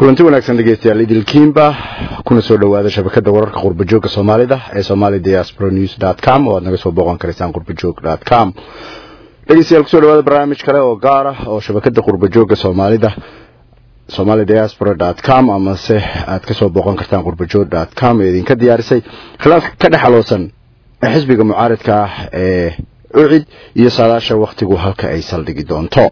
kulanti wanaagsan dhegeystayaal idilkiinba kuna soo dhowaada shabakada wararka qurbajoogga soomaalida ee somali diaspora news dot com oo aad naga soo booqan karaysaan qurbajoog dot com dhegeystayaal kusoo dhawaada barnaamij kale oo gaar ah oo shabakada qurbajoogga soomaalida somali diaspora dot com amase aad kasoo booqan kartaan qurbajoog dot com ee idinka diyaarisay khilaaf ka dhexaloosan xisbiga mucaaridka ah ee ucid iyo saadaasha wakhtigu halka ay saldhigi doonto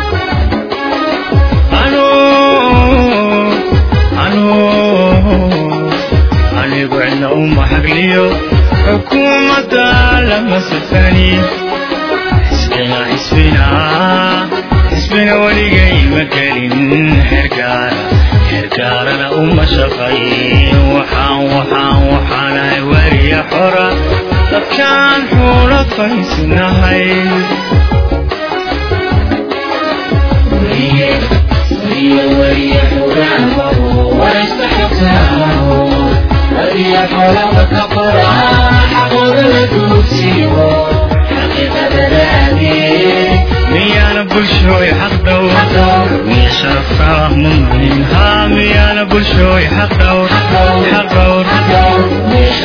anigu cidna uma hagliyo xukuumadda lama safani xisbina xisbina xisbina weligay ma gelin hergaara hergaarana uma shaqayn waxaan waxaan waxaanahay weriya xora dadkaan xuula faysinahay miyaana bulshooy xaqdhow miya sharafka mumin haa miyaana bulshooy xaqdhowr xaqdhowr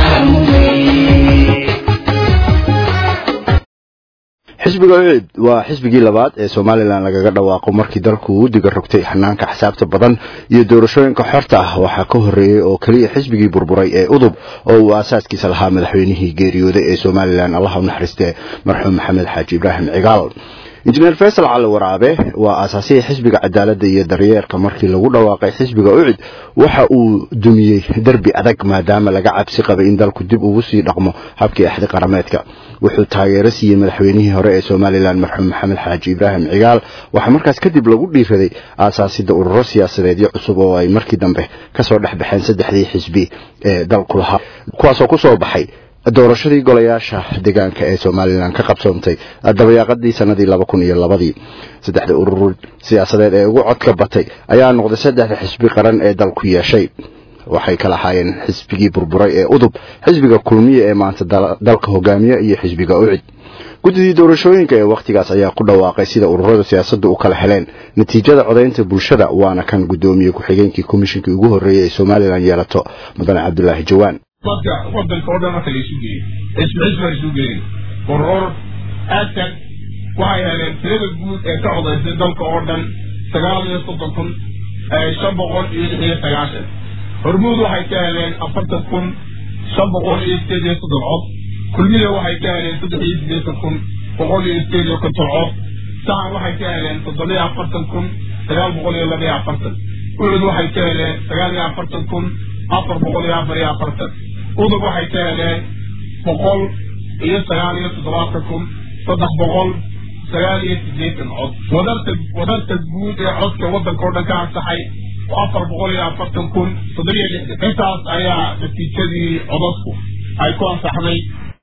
xisbiga ucid waa xisbigii labaad ee somalilan lagaga dhawaaqo markii dalku uu diga rogtay xanaanka xisaabta badan iyo doorashooyinka xorta ah waxaa ka horreeyey oo keliya xisbigii burburay ee udub oo uu aasaaskiisa lahaa madaxweynihii geeriyooday ee somalilan allah u naxariistee marxuum maxamed xaaji ibraahim cigaal injineer faysal cali waraabe waa aasaasihii xisbiga cadaaladda iyo daryeerka markii lagu dhawaaqay xisbiga ucid waxa uu dumiyey derbi adag maadaama laga cabsi qabay in dalku dib ugu sii dhaqmo habkii axdi qarameedka wuxuu taageero siiyey madaxweynihii hore ee somalilan marxuum maxamed xaaji ibraahim cigaal waxaa markaas kadib lagu dhiiraday aasaasidda ururo siyaasadeedyo cusub oo ay markii dambe kasoo dhex baxeen saddexdii xisbi ee dalku lahaa kuwaasoo kusoo baxay doorashadii golayaasha deegaanka ee somalilan ka qabsoontay dabayaaqadii sanadii laba kun iyo labadii saddexda urur siyaasadeed ee ugu codka batay ayaa noqday saddexda xisbi qaran ee dalku yeeshay waxay kala ahaayeen xisbigii burburay ee udub xisbiga kulmiye ee maanta dalka hogaamiya iyo xisbiga ucid guddidii doorashooyinka ee wakhtigaas ayaa ku dhawaaqay sida ururada siyaasadda u kala heleen natiijada codaynta bulshada waana kan guddoomiye ku-xigeenkii komishinkii ugu horreeyey ee somalilan yeelato mudane cabdulaahi jawaan dadka wadanka oo dhan marka laysu geeyey xisbi xisbi laysu geeyey urur aagtag waxay heleen tirada guud ee ka codaysay dalka oo dhan sagaal iyo soddon kun shan boqol iyo lix iyo sagaashan hormuud waxay ka heleen afartan kun shan boqol iyo sideed iyo soddon cod kulmiya waxay ka heleen saddex iyo sideetan kun boqol iyo sideed iyo konton cod sahan waxay ka heleen toddoba iyo afartan kun sagaal boqol iyo laba iyo afartan ucud waxay ka heleen sagaal iyo afartan kun afar boqol iyo afar iyo afartan udub waxay ka heleen boqol iyo sagaal iyo toddobaatan kun saddex boqol sagaal iyo sideetan cod wadarta wadarta guud ee codka waddanka oo dhan ka ansaxay afar boqol iyo afartan kun toddoba iyo lixdan intaas ayaa natiijadii codadku ay ku ansaxday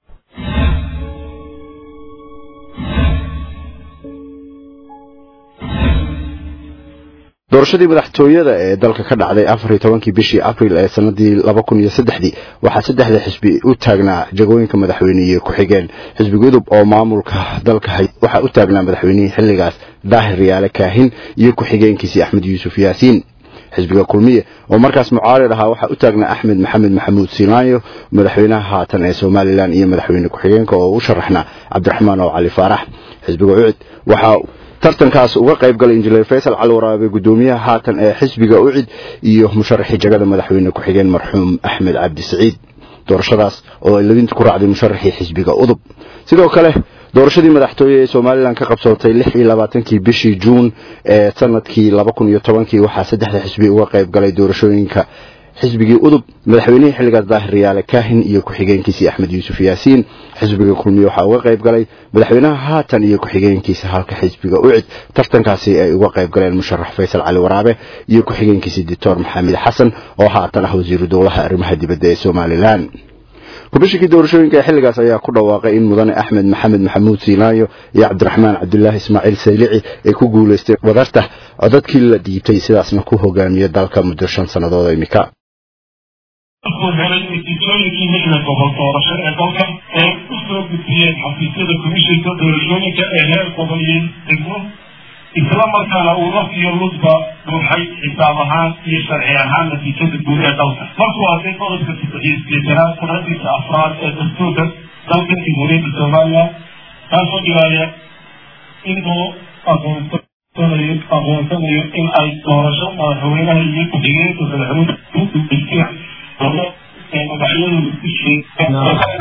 doorashadii madaxtooyada ee dalka ka dhacday afar iyo tobankii bishii abril ee sanadii laba kun iyo saddexdii waxaa saddexda xisbi u taagnaa jagooyinka madaxweyne iyo ku-xigeen xisbiga udub oo maamulka dalka hay waxaa u taagnaa madaxweynihii xilligaas daahir riyaale kaahin iyo ku-xigeenkiisii axmed yuusuf yaasiin xisbiga kulmiye oo markaas mucaarid ahaa waxaa u taagnaa axmed maxamed maxamuud simaanyo madaxweynaha haatan ee somalilan iyo madaxweyne ku-xigeenka oo u sharaxnaa cabdiraxmaan oo cali faarax xisbiga ucid waxaa tartankaas uga qayb galay injineer faysal cali waraabe guddoomiyaha haatan ee xisbiga ucid iyo musharaxii jagada madaxweyne ku-xigeen marxuum axmed cabdi saciid doorashadaas oo ay ladinta ku raacday musharaxii xisbiga udub sidoo kale doorashadii madaxtooye ee somalilan ka qabsootay lix iyo labaatankii bishii juun ee sanadkii laba kun iyo tobankii waxaa saddexda xisbi uga qayb galay doorashooyinka xisbigii udub madaxweynihii xilligaas daahir riyaale kaahin iyo ku-xigeenkiisii axmed yuusuf yaasiin xisbiga kulmiye waxaa uga qayb galay madaxweynaha haatan iyo ku-xigeenkiisa halka xisbiga ucid tartankaasi ay uga qayb galeen musharax faysal cali waraabe iyo ku-xigeenkiisii doctor maxamed xasan oo haatan ah wasiiru dowlaha arrimaha dibadda ee somalilan komishinkii doorashooyinka ee xilligaas ayaa ku dhawaaqay in mudane axmed maxamed maxamuud siinaayo iyo cabdiraxmaan cabdulaahi ismaaciil saylici ay ku guulaystay wadarta codadkii la dhiibtay sidaasna ku hogaamiya dalka muddo shan sannadood imika wuxuu helay natiijooyinkii lixda gobol doorasho ee dalka ee u soo gudbiyeen xafiisyada komishinka doorashooyinka ee heer gobol iyo degmo isla markaana uu laf iyo ludba buuxay xisaab ahaan iyo sharci ahaan natiijada guud ee dalka markuu arkay qodobka sideetanaad sanadiisa afraad ee dastuurka dalka jamhuuriyadda soomaaliya kaasoo dhigaaya inuu aqoonsanayo aqoonsanayo in ay doorasho madaxweynaha iyo ku-xigeenka madaxweyne ee magacyadu isku sheegaan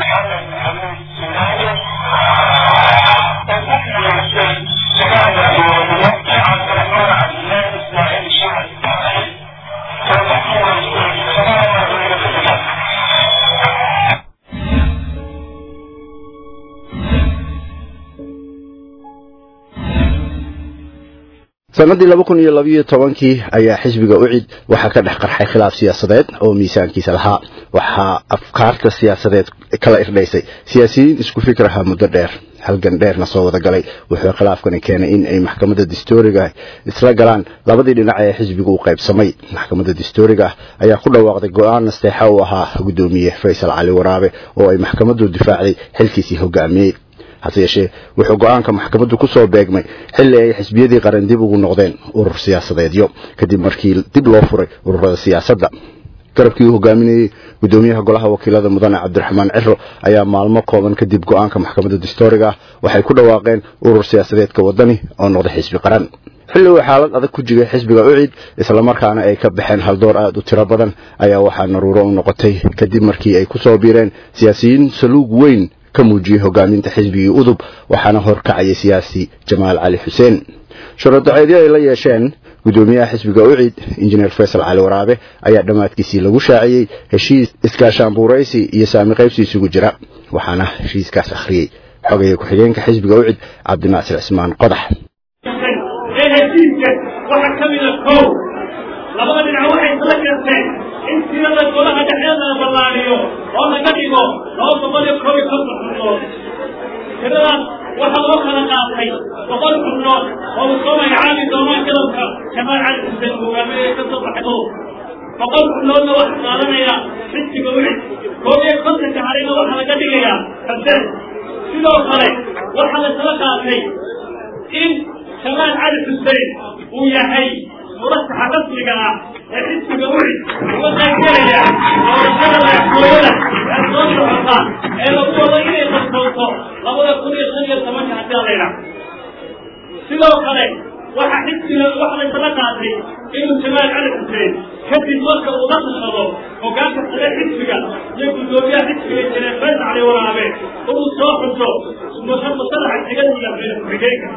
sanadii laba kun iyo labiyo tobankii ayaa xisbiga ucid waxaa ka dhex qarxay khilaaf siyaasadeed oo miisaankiisa lahaa waxaa afkaarta siyaasadeed kala irdhaysay siyaasiyiin isku fikraha muddo dheer halgan dheerna soo wada galay wuxuu khilaafkani keenay in ay maxkamadda distooriga isla galaan labadii dhinac ee xisbigu u qaybsamay maxkamadda distooriga ayaa ku dhawaaqday go-aan nasteexa uu ahaa guddoomiye faysal cali waraabe oo ay maxkamaddu difaacday xilkiisii hogaamiyey hase yeeshee wuxuu go-aanka maxkamaddu ku soo beegmay xilli ay xisbiyadii qaran dib ugu noqdeen urur siyaasadeedyo kadib markii dib loo furay ururada siyaasadda garabkii uu hogaaminayey guddoomiyaha golaha wakiilada mudane cabdiraxmaan ciro ayaa maalmo kooban kadib go-aanka maxkamadda distooriga ah waxay ku dhawaaqeen urur siyaasadeedka wadani oo noqday xisbi qaran xilli uu xaalad adag ku jigay xisbiga ucid islamarkaana ay ka baxeen haldoor aad u tiro badan ayaa waxaa naruuro u noqotay kadib markii ay ku soo biireen siyaasiyiin saluug weyn ka muujiyey hogaaminta xisbigii udub waxaana horkacayay siyaasi jamaal cali xuseen shuruudaceedyo ay la yeesheen guddoomiyaha xisbiga ucid injineer faysal cali waraabe ayaa dhammaadkiisii lagu shaaciyey heshiis iskaashaanbuuraysi iyo saami qaybsi isugu jira waxaana heshiiskaas akhriyey xogaya ku-xigeenka xisbiga ucid cabdinaasir cismaan qodax ee heshiiska waxaa ka mida kow labada dhinac waxay isla garteen in tirada golaha dhexdeeda la ballaariyo oo laga dhigo laba boqol iyo kow iyo konton xubnood tiradaas waxaa loo kala qaatay boqol xubnood oo uu soo magacaabi doono jadalka jamaal cali xuseen hogaamiye ka soo baxdo boqol xubnoodna waxaa qaadanaya xisbiga wixid koob iyo kontonka harina waxaa laga dhigayaa xuseen sidoo kale waxaa la isla qaatay in jamaal cali xuseen uu yahay murasaxa rasmiga ah ee xisbiga wixid uga qaybgelaya doorashada madaxtooyada ee soo socota ee lagu wado inay qabsooto labada kun iyo shan iyo tobanka haddii alayna sidoo kale waxaa xisbiga waxa laysla qaatay inuu jamaal cali xuseen kadib marka uu la tashado hogaanka sare xisbiga iyo guddoomiyaha xisbiga jireer fays cali waraabe inuu soo xuso musalaxa xigadiga madax ku-xigeenka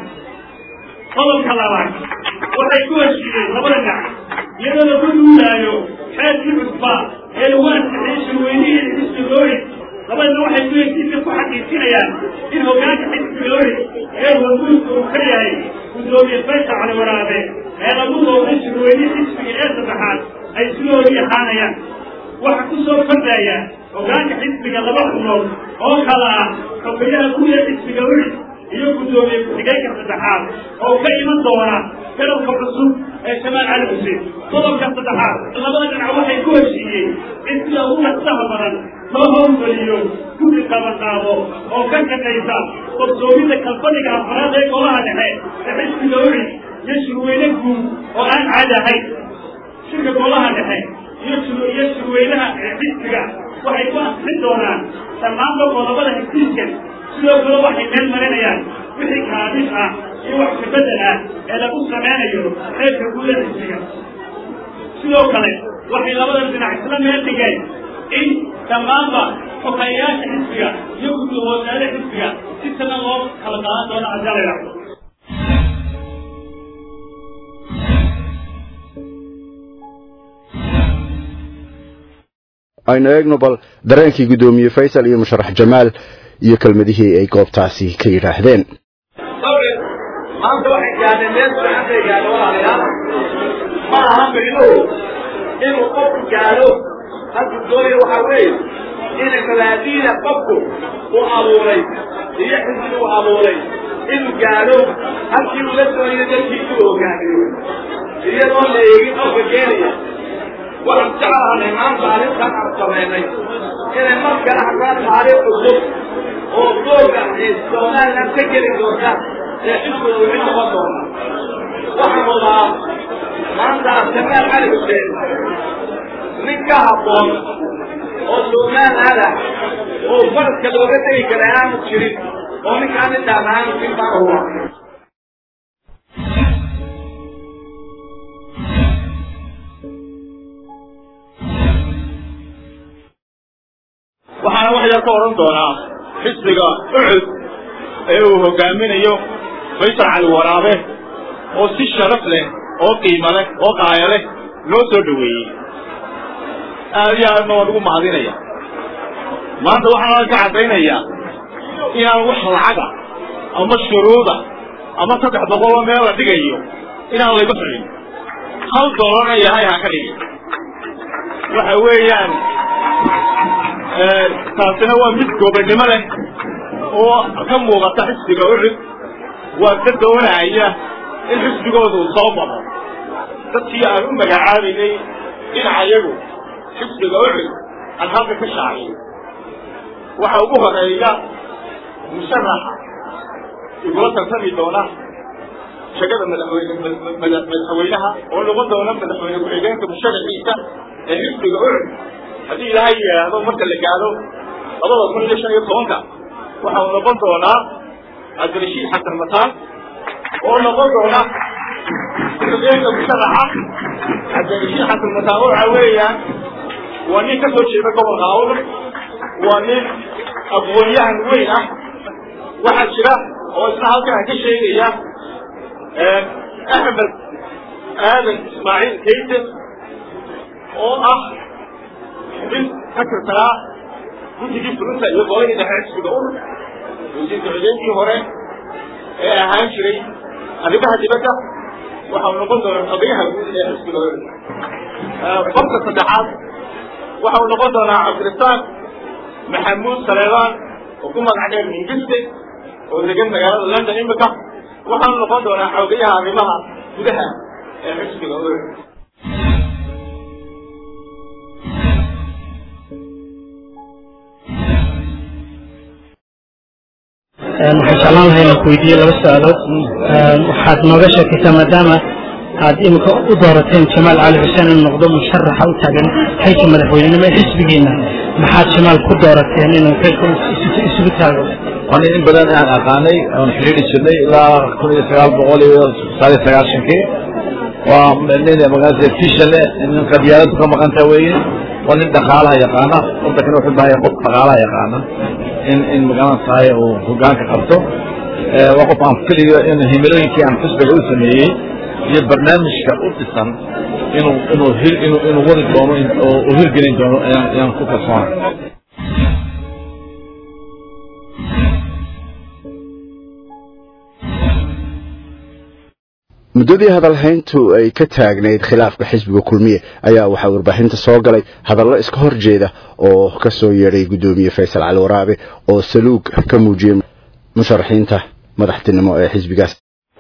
qodobka labaad waxay ku heshiiyeen labada dhinac iyadoo lagu duulaayo xeerkii cusba ee lagu ansixiyey shirweynihii xisbigooyi labadana waxay ku heshiiska ku xaqiijinayaan in hogaanka xisbigooyi ee waguurka uu ka yahay guddoomiye faysal cali waraabe ee lagu dooday shirweynihii xisbiga ee saddexaad ay sidoodii ahaanayaan waxa ku soo kordhaya hogaanka xisbiga laba xubnood oo kala ah xogayaha guud ee xisbiga wixid iyo guddoomiye ku-xigeenka saddexaad oo ka iman doona garabka cusub ee jamaal cali xuseen qodobka saddexaad labada dhinac waxay ku heshiiyeen in sida ugu nasaha badan loo howlgeliyo guddi qabanqaabo oo ka shaqaysa qorsoomida kalfadhiga afraad ee golaha dhexe ee xisbiga wixid iyo shirweyne guud oo aan caadi ahayn shirka golaha dhexe iyo iyo shirweynaha ee xisbiga waxay ku asixin doonaan dhammaanba qodobada heshiiska sidoo kale waxay meel marinayaan wixii kaadis ah iyo wax kabedel ah ee lagu sameynayo xeerka guuda xisbiga sidoo kale waxay labada dhinac isla meel dhigeen in dhammaanba xogeeyayaasha xisbiga iyo guddahoosaada xisbiga si sana loo kala qaadan doono ajalaya aynu eegno bal dareenkii guddoomiye faysal iyo musharax jamaal iyo kelmadihii ay goobtaasi ka yidhaahdeen maanta waxay gaadheen meel fiican bay gaadho walaalayaal ma aha micnuhu inuu qofku gaadho halku doonaya waxaa weeye in mabaadiida qofku uu abuuray iyo xisbi uu abuuray inuu gaadho halkii uu la doonayo dalkiisu uu hogaamiyo iyadoo la eegin qofka keenaya waxaan jeclahanay maanta arrintan aan samaynay inay mar kale haddaan taariikh cusub oo doorka ee somaliland ka geli doonta ee xisbiga uu mid noqon doona waxaan wadaa maanta jamaal cali xuseen nin ka habboon oo soomaal ah oo faraska looga tegi kara aanu jirin oo ninkaan intaan aanu jin baan huwa waxaana wax yar ka odhan doonaa xisbiga ucud ee uu hogaaminayo faysal cali waraabe oo si sharaf leh oo qiimo leh oo qaaya leh loo soo dhoweeyey aad iyo aadna waan ugu mahadinaya maanta waxaan ka caddaynayaa inaan wax lacaga ama shuruuda ama saddex boqoloo meel la dhigayo inaan layga xulin hal dolarna yahay ha ka dhigin waxa weeyaan taasina waa mid goobannimo leh oo ka muuqata xisbiga ucud waa ka doonaya in xisbigoodu soo baxo dadkii aan u magacaabaynay dhinacayagu xisbiga ucud aan halka ka shaaciyo waxa ugu horeeya musharaxa igula tartami doona shagada madaxweyne madaxweynaha oo noqon doona madaxweyne ku-xigeenka musharaxiisa ee xisbiga ucud haddii ilaahay yidhaahdo marka la gaadho labada kun iyo shan iyo tobanka waxa uu noqon doonaa cabdirashiid xasan mataan oo noqon doona ku-xigeenka musharaxa cabdirashiid xasan mataan waxa weeyaan waa nin ka soo jeeda gobolka awr waa nin aqoon-yahan weyn ah waxaa jira oo isna halkan aan ka sheegaya axmed aadan ismaaciil kayten oo ah nin ka tirsanaa guddigii fulinta iyo golihii dhexe xisbiga ur wasiirka xudeenkii hore ee ahaan jiray arrimaha dibadda waxau noqon doonaa xogayaha guud ee xisbiga ur qofka saddexaad waxau noqon doonaa cabdirasaaq maxamuud saleebaan oo ku magac dheer mingiste oo degan magaalada london imika waxaanu noqon doonaa xogayaha arrimaha gudaha ee xisbiga ur waxaan jeclaan lahay inaan ku weydiiye laba su-aalood waxaad nooga sheekaysaa maadaama aad imika u doorateen jamaal cali xuseen inuu noqdo musharaxa u taagan xilka madaxweynenimo ee xisbigiina maxaad jamaal ku doorateen inuu xilka isugu taago waan in badan aan aqaanay oon xidhiidhi jirnay ilaa kun iyo sagaal boqol iyo sagaal iyo sagaashankii waa nin magaalada fishale nin qabyaaladu ka maqanta weeye waa nin dhaqaalaha yaqaana wadankana wuxuu bahaya qof dhaqaalaha yaqaana in in magalan tahay uu hogaanka qabto waa qof aan filiyo in himilooyinkii aan xisbiga u sameeyey iyo barnaamijka u dhisan inuu inuu hir inuu inuu wadi doono oo uu hirgelin doono ayaan ayaan ku kalsoonay muddadii hadalhayntu ay ka taagnayd khilaafka xisbiga kulmiye ayaa waxaa warbaahinta soo galay hadallo iska hor jeeda oo ka soo yeedhay guddoomiye faysal cali waraabe oo saluug ka muujiyey musharaxiinta madaxtinimo ee xisbigaas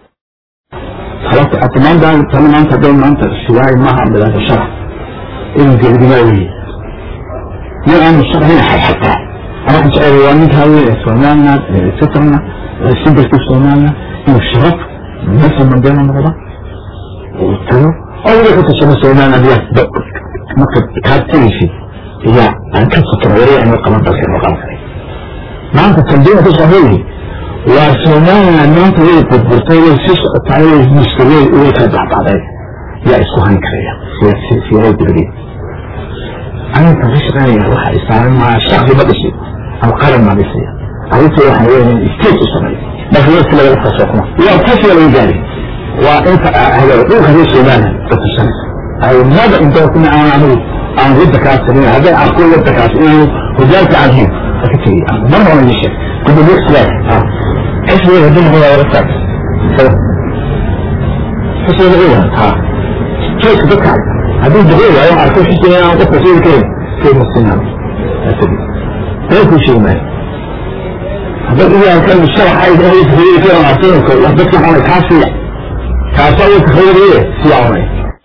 maanta maanta dhow maanta siwaay maaha bilaasha sharax inuu gebagamaa weye nin aan musharaxina xataa waxaan jecel waa ninkaa weyn ee somaliland ee satarna ee simbalka somaliland inuu sharaf مثل من بين المرضى وقلتله أول كنت شبه سليمان أبيات مكتب كاد تيشي هي أن كنت وريع أن يقام تلك المقام ما أنت تنبيه تصحيحي وسليمان أن أنت ويه تبرتي ويسيس تعالي مستوي ويه تبع بعضي يا إسكوهان كريا في في في غير تدريب أنا تغش غني روح إسلام مع الشخص بدشي أو قرن ما بيصير أريد واحد وين استيت صغير لكن يمكن أن يخصصنا لا كيف ولا يجاري وانت هذا الروح هذه سيمانة تتصنف أي ماذا انت كنا أنا أعمل عن ضدك عسرين هذا أقول ضدك عسرين وجالك عنهم فكتري مرة من الشيء كنت بيك سلاح ايش هو يهدين هو ورسك ايش هو الغيرة ها كيف بكع هذه الغيرة يوم عرفوا شو سينا وقفة سينا كيف كيف السنة أتبي لا يكون شيء مالي بس إذا كان الشرح عايز أي تخيل كده مع سنة كله بس نحن كاسية كاسية تخيل إيه في عمري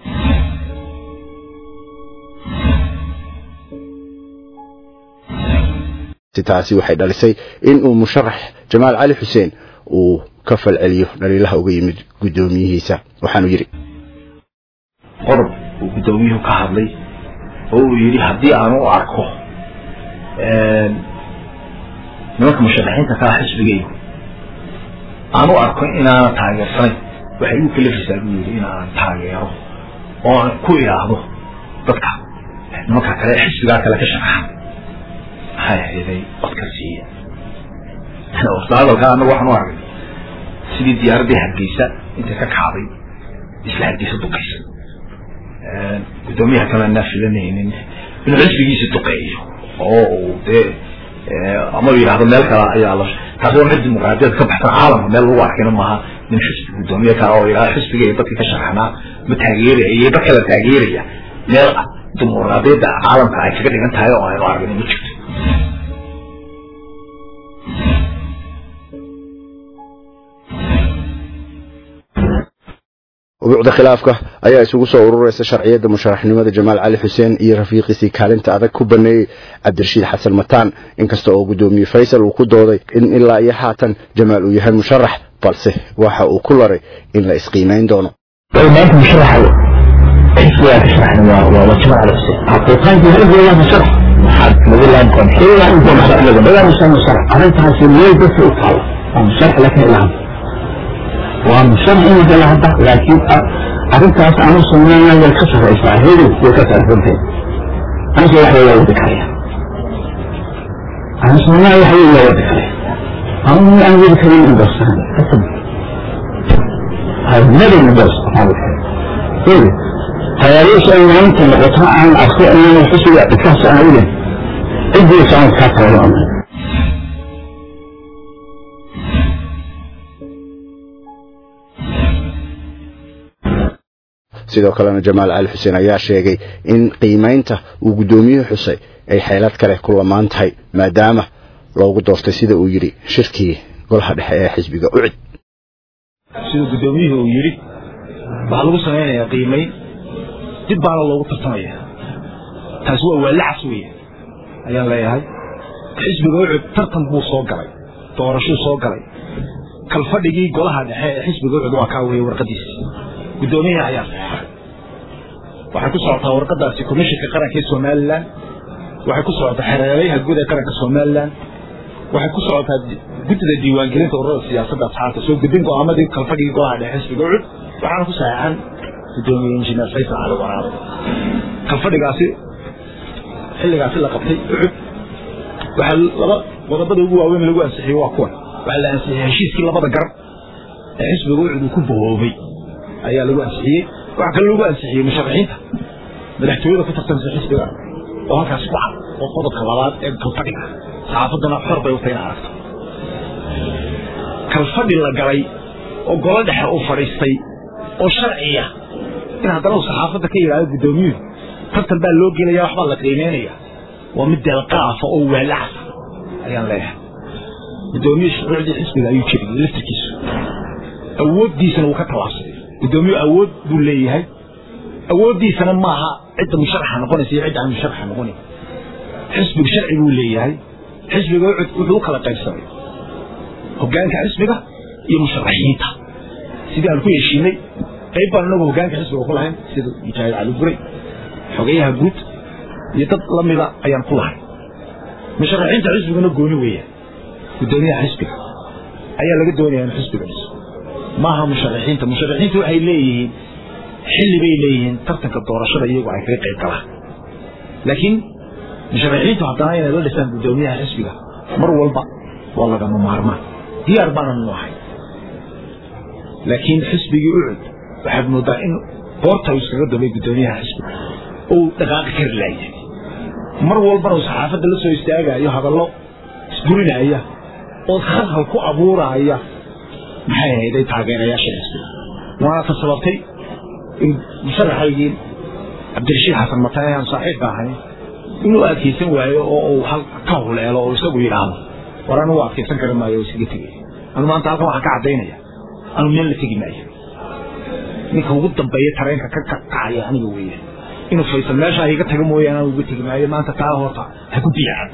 taasi waxay dhalisay in uu musharax jamaal cali xuseen uu ka falceliyo dhaliilaha uga yimid guddoomiyihiisa waxaanu yidhi qodob uu guddoomiyuhu ka hadlay oo uu yidhi haddii aan u arko nimanka musharaxiinta kaa xisbigaygu aan u arko inaana taageersanayn waxay igu kalafaysaa buu yidhi inaanan taageero oo aan ku idhaahdo dadka nimanka kale xisbigaa kale ka shaqaxan maxay ahayday codka siiya horta hadalkaa anagu waxaan u arkay sidii diyaaraddii hargeysa intay ka kacday isla hargeysa duqaysa guddoomiyaha kale anaa filanaynin inuu xisbigiisa duqeeyo oo uu dee ama u yidhahdo meel kale ayaa la taasi waa mid dimuqraadiyad ka baxsan caalamka meel lagu arkayna maaha nin xisbi guddoomiye kale oo yidhahdo xisbigay dadka ka sharaxnaa ma taageeraya iyo dad kale taageeraya meel dimuqraadiyadda caalamka ay kaga dhigan tahay oo aynu argin ma jirto ubuucda khilaafka ayaa isugu soo ururaysa sharciyadda musharaxnimada jamaal cali xuseen iyo rafiiqiisii kaalinta adag ku baneeyey cabdirashiid xasan mataan inkasta oo guddoomiye faysal uu ku dooday in ilaa iyo haatan jamaal uu yahay musharax balse waxa uu ku laray in la isqiimayn doono maanta musharaxa xisbigaa ka sharaxna waa waa jamaal cali xuseen xaqiiqaanki hadiyaa musharax waxaad lagu laankoon xilaa inta musharaxyada badaa musa musharax arrintaasi meel dadka u taala waa musharax laakiin ilaa hadda waa musharax inuu gala hadda laakiin arrintaas aanu sameynaya way ka sarraysaa hedow way ka sarraysantahay anse wax waa wadi karaya aan sameynaya wax waa wadi karaya anu aan wadi karin indorsan kasab I've never endorsed Republican. Really. hayaalihiisa ay maanta noqoto aan arko inaan xisbiga dhikaas aan ogen cidiisa aan kaa tago sidoo kalena jamaal cali xuseen ayaa sheegay in qiimaynta uu guddoomiyuhu xusay ay xeelad kale ku lamaan tahay maadaama loogu doortay sida uu yidhi shirkii golaha dhexe ee xisbiga ucid sida guddoomiyuhu uu yidhi waxaa lagu samaynayaa qiimayn dib baana loogu tartamaya taasi waa waalacas weeye ayaan leeyahay xisbiga ucud tartan buu soo galay doorashuu soo galay kalfadhigii golaha dhexe ee xisbiga ucud waa kaa weeye warqadiisi guddoomiyaha ayaa saxeexay waxay ku socotaa warqadaasi komishinka qaranka ee somalilan waxay ku socotaa xereerayaha guud ee qaranka somalilan waxay ku socotaa guddida diiwaangelinta ururada siyaasadda asxaabta soo gudbin go'aamadii kalfadhigii golaha dhexe xisbiga ucud waxaana ku saxeexan gudoomiye injineer faysal cali waraab kalfadhigaasi xilligaasi la qabtay ucud waxaa laba qodobada ugu waaweyn lagu ansixiyey waa kuwan waxaa la ansixiyey heshiiskii labada garab ee xisbiga ucud uu ku bahoobay ayaa lagu ansixiyey waxaa kale lagu ansixiyey musharaxiinta madaxtooyada ku tartamsa xisbiga oo halkaasi ku cad oo qodobka labaad ee kalfadhiga saxaafaddana xor bay utay in aragto kalfadhi la galay oo golo dhexe uu fadhiistay oo sharciya in haddana uu saxaafadda ka yidhaahdo guddoomiyuhu tartan baa loo gelaya waxbaa la qiimeynaya waa mid deelqaafa oo waalacsa ayaan leeyahay guddoomiye shuruucdii xisbiga ayuu jiriyey laftirkiisu awooddiisana wuu ka tallaabsaday guddoomiyuhu awood buu leeyahay awooddiisana maaha cidda musharaxa noqonaysa iyo cidda aan musharaxa noqonayn xisbigu sharci buu leeyahay xisbiga wuxuu u kala qaybsamay hoggaanka xisbiga iyo musharaxiinta sidii aan ku heshiinay qayb baan inagu hoggaanka xisbiga ku lahayn sida mujaahid cali guray xogeyaha guud iyo dad la mida ayaan ku lahay musharaxiinta xisbiguna gooni weeyaan guddoomiyaha xisbiga ayaa laga doonaya in xisbiga dhiso maaha musharaxiinta musharaxiintu waxay leeyihiin xilli bay leeyihiin tartanka doorashada iyagu ay kaga qayb galaan laakiin musharaxiintu haddana inay la dhisaan guddoomiyaha xisbiga mar walba waa lagama maarmaan diyaar baanan nu ahay laakiin xisbigii ucud waxaad moodaa in goorta uu iskaga damay guddoomiyaha xisbiga uu dhaqaaqi kari laayay mar walbana uu saxaafadda la soo istaagayo hadallo isburinaya oo khalkhal ku abuuraya maxay ahayd ay taageerayaasha xisbiga waana ta sababtay in musharaxaygii cabdirashiid xasan matane aan saaxiibka ahay inuu adkaysan waayo oo uu ka huleelo oo isagu yidhaahdo war anigu adkaysan kari maayo oo isaga tegay anu maanta halkan waxaan ka caddaynaya anu meel la tegi maayo ninka ugu dambeeya tareenka ka kacaya aniga weeye inuu faysal meeshaa iga taga mooyaane anu uga tegi maayo maanta taa horta ha ku diyacan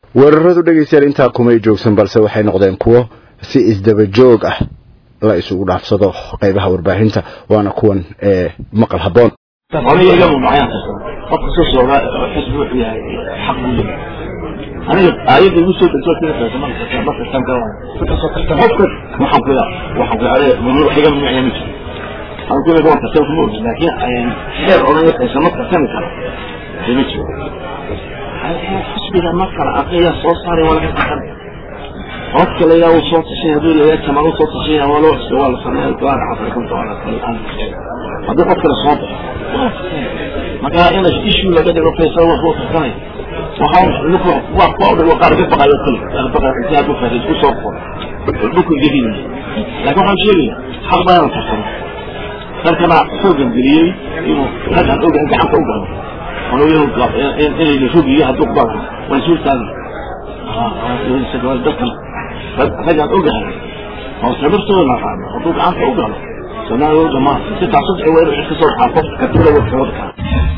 weeraradu dhegaystayaal intaa kumay joogsan balse waxay noqdeen kuwo si isdaba joog ah la isugu dhaafsado qaybaha warbaahinta waana kuwan ee maqal habboon aniga iyagu macayaan kasoo qofka soo socda xisbi wuxuu yahay xaq buu leeyahay aniga aayadda igu soo degto tirasa marka marka tan ka qofka waxaan ku yaa waxaan ku yaa mamnuuc wax iga mamnuuc ma jiro aan ku leeyahay waxaan kasoo kuma ogin laakiin xeer odhan aysan ma kasami karo ma jiro xisbiga ma kala aqriya soo saaray waa laga qasan qofka la yaa uu soo tashay hadduu leeyahay jamal uu soo tashay waa loo cusbay waa la sameeyay gaar afrikanta waa la sameeyay haddii qof kale soo baxo marka in issue laga dhigo faysal wax uu kasanay waxaa nuku waa kuwa udhigo qaar ka baqayo kale qaar baqayo intii aad u faysal isku soo qor dhulku gediina laakiin waxaan sheegaya xaq baa inaan karsano dalkana xoogan geliyey inuu raggan oga gacanta u galo inayna rogiyo hadduu ku baaqo waan suurtaagi dadkan raggan ogahay oo sabirtooda naqaano hadduu gacanta u galo soomaaliya dhamaan si taasud ay weeru ka soo baxaa qofka kadibna wuu xoog kaa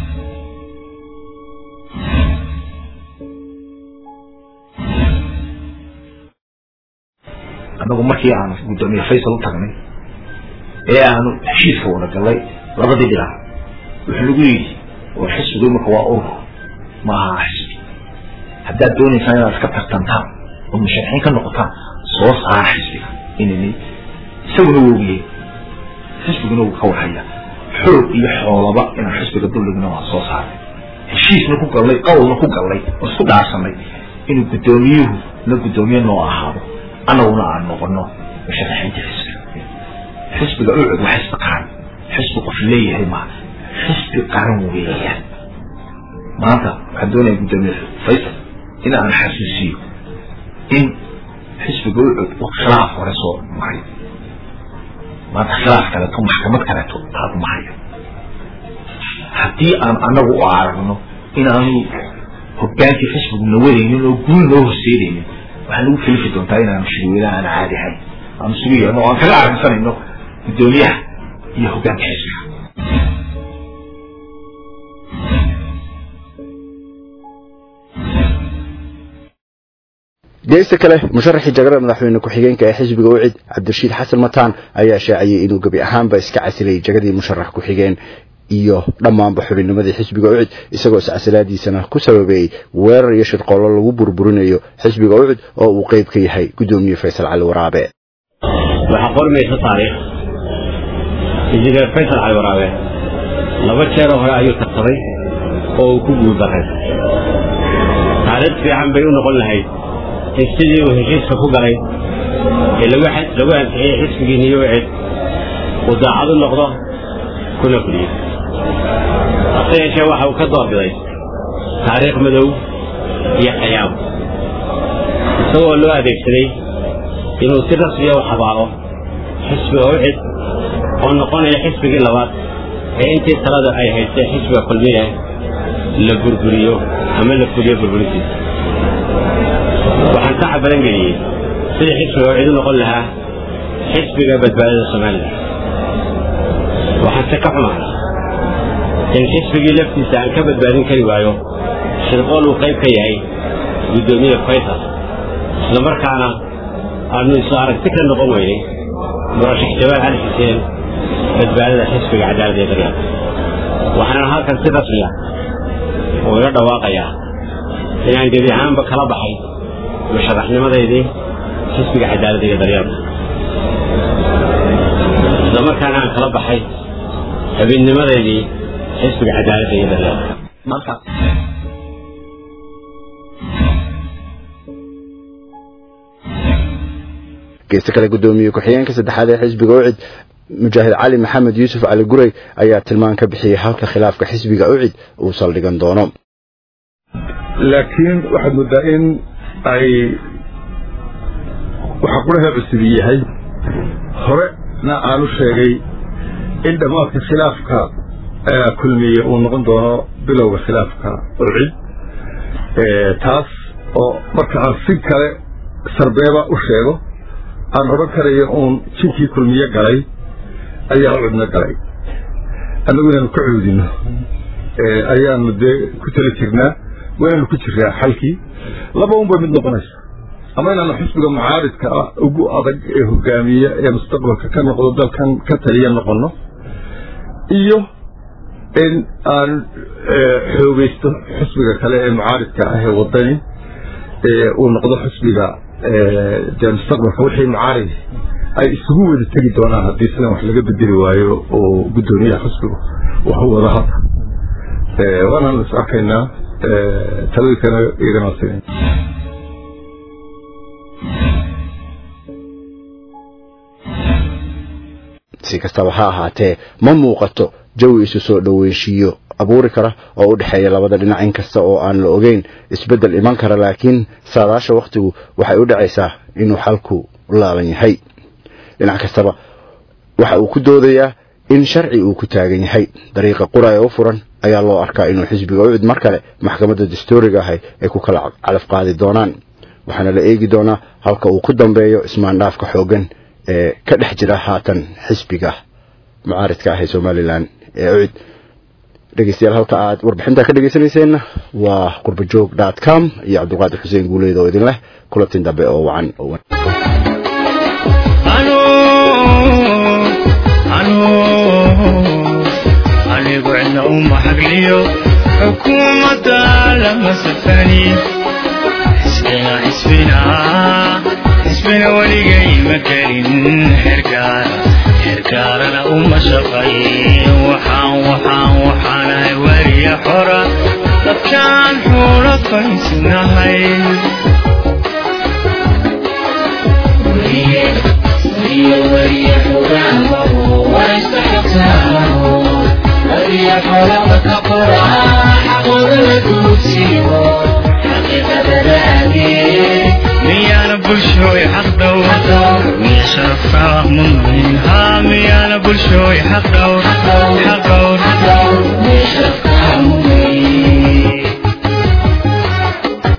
annagu markii aanu guddoomiye faysal u tagnay ee aanu heshiiska wada galay labadii dhinac wuxuu nagu yidhi oo xisbigu imika waa urur ma aha xisbi haddaad doonaysaan inaad iska tartantaan oo musharaxiin ka noqotaan soo saara xisbiga inani isaguna wogiyey xisbiguna wuu ka warhaya xoog iyo xoolaba inaan xisbiga dulligna waa soo saaray heshiisna ku gallay qowlna ku gallay oo isku dhaarsanay inuu guddoomiyuhu na guddoomiye noo ahaado annaguna aan noqono musharaxiinta xisbiga xisbiga ucud waa xisbi qaran xisbi qof leeyahay ma xisbi qaran weeyaan maanta waxaan doonaya guddoomiye faysal in aan xasuusiyo in xisbiga ucud uu khilaaf hore soo maray maanta khilaaf kaleeto maxkamad kaleeto aad mahayo haddii aan annagu u aragno inaanu hogaankii xisbigu nawadaynin oo guul noo horseedaynin waxaa nagu kelifi doontaa inaanu shirweynaha aan caadi ahayn aanu isugu yeerno oo aan kaga aragsanayno guddoomiyaha iyo hogaanka xisbiga geesta kale musharaxii jagarada madaxweyne ku-xigeenka ee xisbiga ucid cabdirashiid xasan mataan ayaa shaaciyey inuu gebi ahaanba iska casilay jagadii musharax ku-xigeen iyo dhammaanba xubinnimadii xisbiga ucid isagoo iscasilaadiisana ku sababeeyey weerar iyo shirqoollo lagu burburinayo xisbiga ucid oo uu qeyb ka yahay guddoomiye faysal cali waraabe waxaa qormaysa taariikh injineer faysal cali waraabe laba jeeroo hore ayuu tartaday oo uu ku guuldaray taariikh fiican bay u noqon lahayd in sidii uu heshiiska ku galay ee lagu ansixiyey xisbigii niyowcid uu daacad u noqdo kuna fuliyo hase yeeshee waxa uu ka doorbiday taariikh madow iyo qayaam isagoo loo adeegsaday inuu si rasmiya u xabaaro xisbiga ucid oo noqonaya xisbigii labaad ee intii talada ay haystay xisbiga kulmiye la burburiyo ama la fuliyo burburintiisa waxaan ka cabalan geliyey sidii xisbiga ucid u noqon lahaa xisbiga badbaadada somalilan waxaan se ka xumahay in xisbigii laftiisa aan ka badbaadin kari waayo shirqool uu qayb ka yahay guddoomiye faysal isla markaana aanu isu aragti ka noqon weynay murashax jawaal cali xuseen badbaadada xisbiga cadaalada ee daryaal waxaanan halkan si rasmi ah ugaga dhawaaqayaa inaan gebi ahaanba kala baxay musharaxnimadaydii xisbiga cadaalada iyo daryaalka isla markaana aan kala baxay xubinnimadeydii xisbiga cadaalada iyo daryaalka geesta kale guddoomiye ku-xigeenka saddexaad ee xisbiga ucid mujaahid cali maxamed yuusuf cali gurey ayaa tilmaan ka bixiyey halka khilaafka xisbiga ucid uu saldhigan doono laakiin waxaad moodaa in ay waxa quraha cusub yahay horena aanu sheegay in dhammaadka khilaafka kulmiye uu noqon doono bilowga khilaafka ucid taas oo marka aan si kale sarbeeba u sheego aan odhan karayo uun jinkii kulmiye galay ayaa cudno galay annagu inaanu ka cuudino ayaanu dee ku tala jirnaa waynu ku jiraa xalkii laba un bay mid noqonaysa ama inaanu xisbiga mucaaridka ah ugu adag ee hogaamiya ee mustaqbalka ka noqdo dalkan ka taliya noqono iyo in aan xoogeysto xisbiga kale ee mucaaridka ah ee wadani uu noqdo xisbiga dee mustaqbalka wixii mucaaridi ay isugu wada tegi doonaan haddii sidan wax laga bedeli waayo oo guddoomiyaha xisbigu wax u wada hadda waanaan is arkaynaa talooyinkana iyagana siin si kastaba ha ahaatee ma muuqato jawi isu soo dhoweynshiiyo abuuri kara oo u dhexeeya labada dhinac in kasta oo aan la ogeyn isbeddel iman kara laakiin saadaasha wakhtigu waxay u dhacaysaa inuu xalku laaban yahay dhinac kastaba waxa uu ku doodayaa in sharci uu ku taagan yahay dariiqa qura ee u furan ayaa loo arkaa inuu xisbiga ucid mar kale maxkamadda dastuuriga ahay ay ku kala calaf qaadi doonaan waxaana la eegi doonaa halka uu ku dambeeyo ismaandhaafka xooggan ee ka dhex jira haatan xisbiga mucaaridka ah ee somalilan ee ucid dhegeystayaal halka aad warbixinta ka dhegeysanayseena waa qurbajoog dot com iyo cabdulqaadir xuseen guuleyd oo idin leh kulantin dambe oo wacan anigu cidna uma xagliyo xukuumadda lama safani xisbina xisbina xisbina weligay ma gelin xergaara xergaarana uma shaqayn waxaan waxaan waxaanahay weriya xora dadkaan xuula faysnahay miyaana bulshooy xaqdhow miya sharafka mudnayn haa miyaana bulshooy xaqdhow xaqdhow